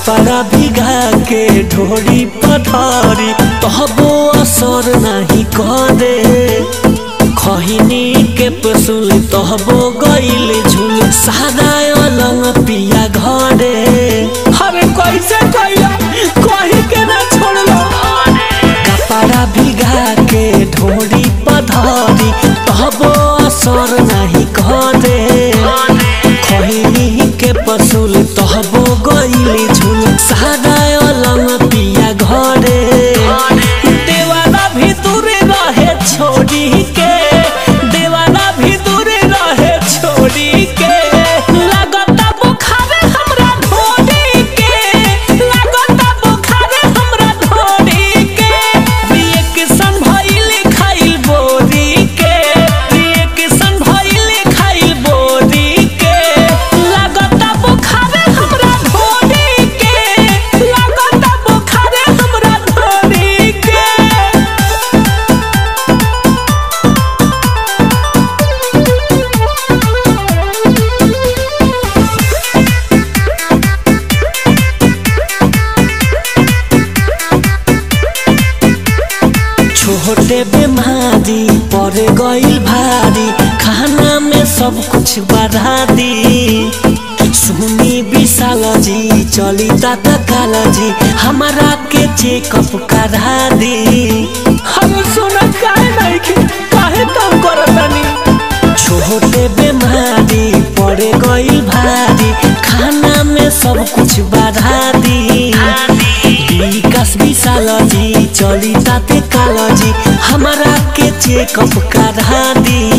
कपड़ा भिगा के ढोरी पठारी तहबो असर नहीं करे खहिनी के पसुल तहबो गइल झुल सादा अलंग पिया घरे अरे कैसे कैला कहीं के ना छोड़लो कपड़ा भिगा के ढोरी पधारी तहबो असर नहीं करे खहिनी के पसुल तहबो गइल झुल सादा अलंग पिया घरे देवाना भी दूरे रहे छोड़ी के देवाना भी दूरे रहे छोड़ी के लगता बुखारे हमरा ढोड़ी के लगता बुखारे हमरा ढोड़ी के रिएक्शन भइल खाइल बोरी के रिएक्शन भइल खाइल बोरी के लगता बुखारे हमरा ढोड़ी के लगता बुखारे हमरा ढोड़ी के छोटे बेमारी पर गइल भारी खाना में सब कुछ बढ़ा दी सुनी विशाल जी चली दादा काला जी हमारा के चेकअप करा दी हम सुना काहे नहीं के काहे तंग करतनी छोटे बेमारी पर गइल भारी खाना में सब कुछ बढ़ा दी विकास विशाल जी चली ताते काला जी हमारा के चेकअप करा दी